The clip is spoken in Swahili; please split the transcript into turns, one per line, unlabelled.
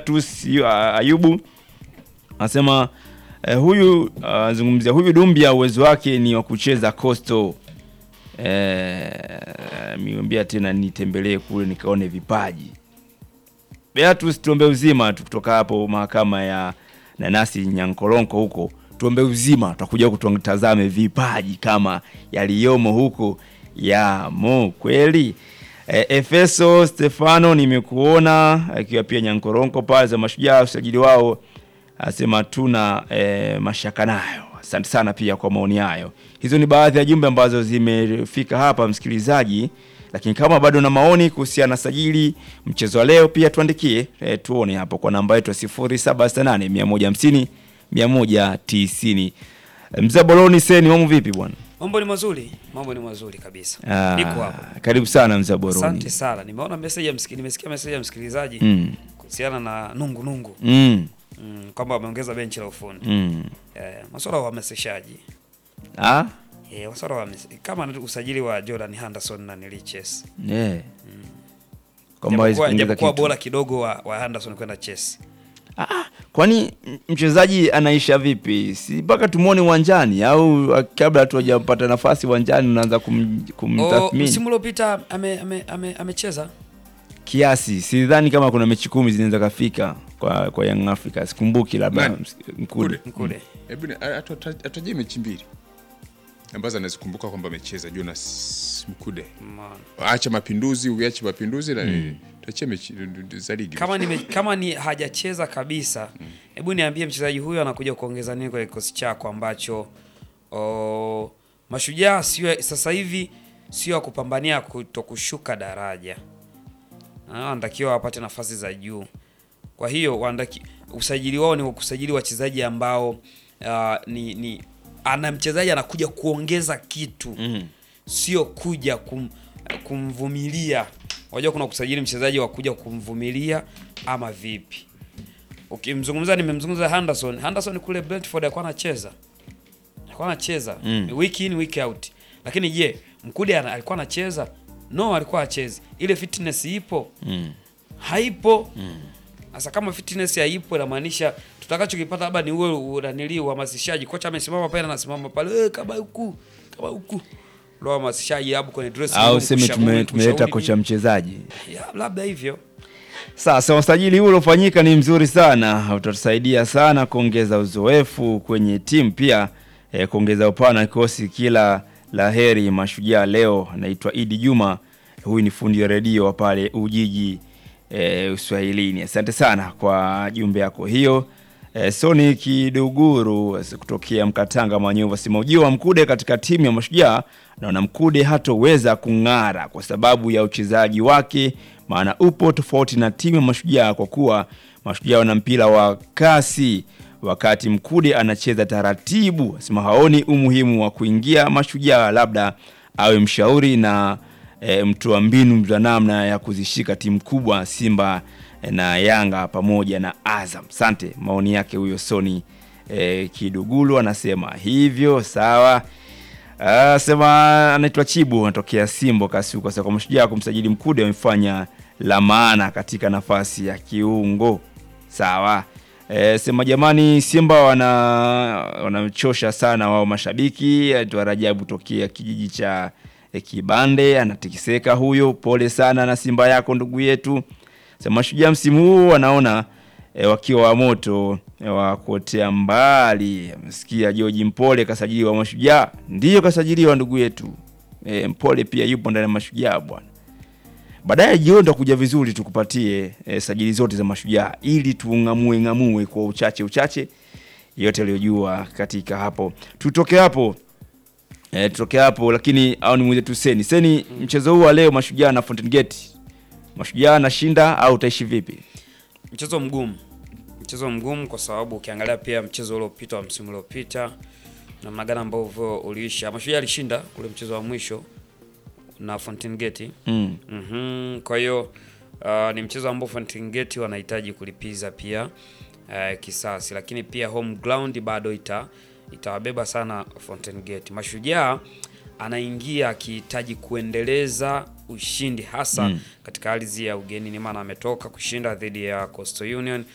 Beatus yu- Ayubu anasema eh, huyu azungumzia huyu Dumbia uwezo wake ni wa kucheza Coastal. Eh, miambia tena nitembelee kule nikaone vipaji. Beatus, tuombe uzima tu kutoka hapo mahakama ya nanasi Nyankoronko huko, tuombe uzima, tutakuja kutazame vipaji kama yaliyomo huko yamo kweli. E, Efeso Stefano nimekuona akiwa pia Nyankoronko pale za mashujaa, usajili wao asema tuna e, mashaka nayo. Asante sana pia kwa maoni hayo. Hizo ni baadhi ya jumbe ambazo zimefika hapa msikilizaji, lakini kama bado na maoni kuhusiana na sajili mchezo wa leo pia tuandikie, e, tuone hapo kwa namba yetu ya 0768 150 190. Mzee Boloni Seni, mambo vipi bwana?
Mambo ni mazuri, mambo ni mazuri kabisa.
Ah,
Niko hapa.
Karibu sana mzee Boloni.
Asante sana. Nimeona message ya msikilizaji, nimesikia message ya msikilizaji
Mm.
kuhusiana na nungu nungu.
Mm.
Mm, kwamba wameongeza benchi la ufundi.
Mm.
Eh, masuala ya uhamasishaji.
Ah?
Eh, masuala ya uhamas- kama usajili wa Jordan Henderson na Niliches.
Yeah. Kwamba hawezi
Japokuwa
kuongeza
japokuwa
kitu.
bora kidogo wa, wa Henderson kwenda Chelsea.
Ah, kwani m- mchezaji anaisha vipi? Si mpaka tumwone uwanjani au ah, kabla hatu hajapata nafasi uwanjani unaanza kum,
Oh,
kumtathmini
msimu uliopita ame ame ame- amecheza.
kiasi? Sidhani kama kuna mechi kumi zinaweza kafika kwa kwa Young Africa. Sikumbuki labda
Nani?
ms- Mkude.
Mkule.
Hebu ni- atu- atu- atajie mechi mbili ambazo anazikumbuka kwamba amecheza Jonas Mkude.
Umeona.
Acha mapinduzi, uache mapinduzi na tuachie mechi za ligi.
Kama ni kama ni hajacheza kabisa, hebu niambie mchezaji huyo anakuja kuongeza nini kwa kikosi chako ambacho o, Mashujaa sio sasa hivi sio ya kupambania kutokushuka daraja. Ah, Wanatakiwa wapate nafasi za juu. Kwa hiyo wanataki, usajili wao ni wa kusajili wachezaji ambao ah, ni, ni ana mchezaji anakuja kuongeza kitu
Mm.
sio kuja kum, kumvumilia. Unajua kuna kusajili mchezaji wa kuja kumvumilia ama vipi? Ukimzungumza, nimemzungumza Henderson. Henderson kule Brentford alikuwa anacheza, alikuwa anacheza
Mm.
week in week out, lakini je, Mkude ana- alikuwa anacheza? No, alikuwa achezi. Ile fitness ipo
Mm.
haipo. Sasa kama fitness haipo, inamaanisha tutakachokipata labda ni uwe unanili uhamasishaji. Kocha amesimama pale, anasimama pale, eh, kama huku kama huku, ndio uhamasishaji hapo kwenye dressing
Au
room,
seme
kushauri-
tume, tumeleta
kushauri
kocha
nini.
mchezaji.
Ya, labda hivyo.
Sasa usajili huu uliofanyika ni mzuri sana, utatusaidia sana kuongeza uzoefu kwenye timu, pia eh, kuongeza upana wa kikosi. Kila la heri Mashujaa leo. Naitwa Idi Juma, huyu ni fundi wa redio wa pale Ujiji eh, Uswahilini. Asante sana kwa jumbe yako hiyo. Eh, Soni Kiduguru eh, kutokea Mkatanga Manyovu asema ujio wa Mkude katika timu ya Mashujaa, naona Mkude hatoweza kung'ara kwa sababu ya uchezaji wake, maana upo tofauti na timu ya Mashujaa kwa kuwa Mashujaa wana mpira wa kasi wakati Mkude anacheza taratibu. Asema haoni umuhimu wa kuingia Mashujaa, labda awe mshauri na e, mtoa mbinu za namna ya kuzishika timu kubwa Simba e, na Yanga pamoja na Azam. Sante, maoni yake huyo Soni e, Kidugulu anasema hivyo. Sawa. Ah, sema anaitwa Chibu anatokea Simbo Kasuku. Sasa kwa Mashujaa kumsajili Mkude wamefanya la maana katika nafasi ya kiungo. Sawa. E, sema jamani, Simba wana wanamchosha sana wao mashabiki. Aitwa Rajabu tokea kijiji cha e, Kibande anatikiseka huyo. Pole sana na Simba yako ndugu yetu. Sema Mashujaa msimu huu wanaona e, wakiwa wa moto e, wa kuotea mbali. Amesikia George Mpole kasajiliwa Mashujaa, ndiyo kasajiliwa ndugu yetu e, Mpole pia yupo ndani ya Mashujaa bwana. Baadaye jioni tutakuja vizuri tukupatie e, sajili zote za Mashujaa ili tung'amue ng'amue kwa uchache uchache yote aliyojua katika hapo. Tutoke hapo e, tutoke hapo, lakini au nimuulize tu Seni. Seni, mchezo huu wa leo Mashujaa na Fountain Gate, Mashujaa anashinda au utaishi vipi?
Mchezo mgumu, mchezo mgumu kwa sababu ukiangalia pia mchezo uliopita wa msimu uliopita namna gani ambavyo uliisha, Mashujaa alishinda ule mchezo wa mwisho na Fountain Gate.
Mm.
Mhm, kwa hiyo uh, ni mchezo ambao Fountain Gate wanahitaji kulipiza pia uh, kisasi, lakini pia home ground bado ita itawabeba sana Fountain Gate. Mashujaa anaingia akihitaji kuendeleza ushindi hasa
Mm.
katika ardhi ya ugenini, maana ametoka kushinda dhidi ya Coastal Union